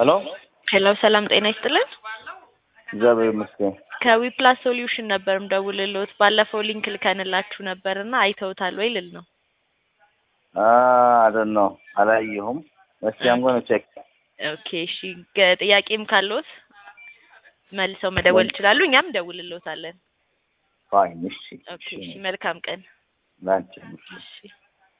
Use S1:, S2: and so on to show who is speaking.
S1: ሄሎ
S2: ሄሎ ሰላም ጤና ይስጥልን።
S1: እግዚአብሔር ይመስገን።
S2: ከዊፕላስ ሶሉሽን ነበር ምደውልልዎት። ባለፈው ሊንክ ልከንላችሁ ነበር እና አይተውታል ወይ ልል ነው።
S1: አደን ነው አላየሁም። እስቲ አም ጎነ ቼክ
S2: ኦኬ እሺ። ገ- ጥያቄም ካለዎት መልሰው መደወል ይችላሉ። እኛም እንደውልልዎታለን።
S1: ፋይን። እሺ
S2: ኦኬ እሺ። መልካም ቀን።
S1: ላንቺ
S2: እሺ